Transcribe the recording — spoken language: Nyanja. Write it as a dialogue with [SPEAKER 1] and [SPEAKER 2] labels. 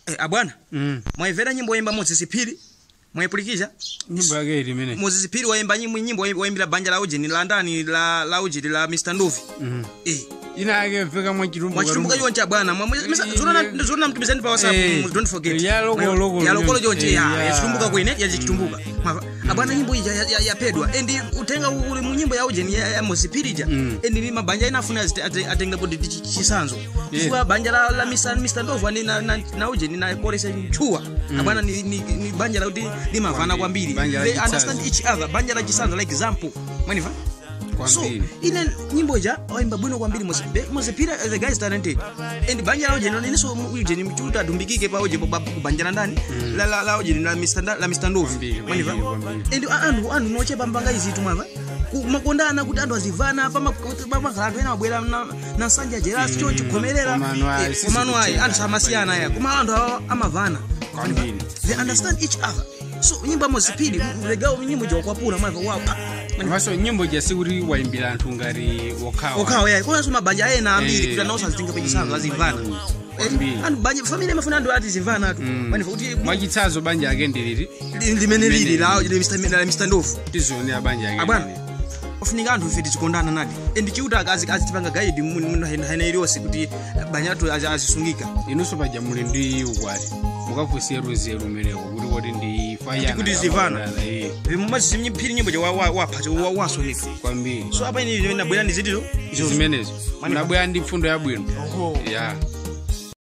[SPEAKER 1] Eh, abwana
[SPEAKER 2] Mm.
[SPEAKER 1] mwaimvera nyimbo woyimba moses phiri mwayipulikisha
[SPEAKER 2] nyimbo yake ili imene
[SPEAKER 1] moses phiri wayimba nyimbo nyimbo woyimbira banja la ujeni la ndani la la ujeni la mr ndovi
[SPEAKER 2] Mhm.
[SPEAKER 1] eh
[SPEAKER 2] ina yake mveka mwachitumbuka
[SPEAKER 1] mwachitumbuka choncha bwana zona mtumizani pa whatsapp
[SPEAKER 2] Eh,
[SPEAKER 1] don't forget
[SPEAKER 2] ya loko- loko
[SPEAKER 1] ya lokolo
[SPEAKER 2] choncha.
[SPEAKER 1] chonche
[SPEAKER 2] Eh,
[SPEAKER 1] ya
[SPEAKER 2] ya.
[SPEAKER 1] yachitumbuka kwene yachitumbuka mwava abwana nyimbo ija ya- ya- yapedwa and utenga uli mu nyimbo ya ujeni ya ya moses phiri ija
[SPEAKER 2] Mm.
[SPEAKER 1] and ni mabanja ina afuna atenga kuti chi- chisanzo chifukwa banja la la mr mr ndovu ani na na na ujeni na kolesa chuwa abwana ni ni ni banja la kuti limavana kwambiri
[SPEAKER 2] Banja la
[SPEAKER 1] they
[SPEAKER 2] chisanzo.
[SPEAKER 1] understand each other banja la chisanzo like example mwaniva so
[SPEAKER 2] kwambiri
[SPEAKER 1] ine nyimbo ija waimba bwino kwambiri mozipira the guy is talented and banja la ujeni niso ujeni mchuta adumbikike pa uje kubanja la ndani la la la ujeni la Mr. Nda- la Mr. Ndovu
[SPEAKER 2] Kwambiri,
[SPEAKER 1] mwaniva
[SPEAKER 2] kwambiri, kwambiri.
[SPEAKER 1] and anthu anthu nochepa mpanga izitu mwava makondana kuti anthu azivana pamakhala anthu ena abwera na- na nsanja jerasi cho chikhomerera
[SPEAKER 2] Komano ayi, sisi
[SPEAKER 1] komano ayi
[SPEAKER 2] kuchera.
[SPEAKER 1] anthu samasiyana aya koma anthu awa amavana
[SPEAKER 2] Kwambiri.
[SPEAKER 1] they understand each other so nyimbo amozipiri legawo nyimbo jawakwapula mwava wapa
[SPEAKER 2] maso nyimbo jasikuti wayimbira anthu ngati wokhawa
[SPEAKER 1] okhawa yayi konanso mabanja ena ambiri
[SPEAKER 2] Eh.
[SPEAKER 1] kuti anawo azitinga pechisanzo azimvana
[SPEAKER 2] Kwambiri.
[SPEAKER 1] anthu banja family amafuna anthu ati zimvana atu manifa kuti
[SPEAKER 2] mwachitsanzo banja yake ndilili
[SPEAKER 1] limene lili la la Mr. Ndovu
[SPEAKER 2] tizionera banja yake
[SPEAKER 1] abwana
[SPEAKER 2] ndilili.
[SPEAKER 1] ofunika anthu ife tichikondana nadi and chiuta akazi azitipanga gaidi hena iliyonse kuti banja lathu azi- azisungika
[SPEAKER 2] inunso paja muli ndi ukwati mukafusiye ruzeru umeneko kuti koti ndi fayana
[SPEAKER 1] kuti zivana.
[SPEAKER 2] kapandala, eh,
[SPEAKER 1] vimumazimphiri nyimbo ja wapha wasonifu
[SPEAKER 2] kwambiri
[SPEAKER 1] so apa ini nabwera ndi zitizo
[SPEAKER 2] zimenezo
[SPEAKER 1] Mani-
[SPEAKER 2] nabwera ndi mfundo yabwino
[SPEAKER 1] Oho.
[SPEAKER 2] ya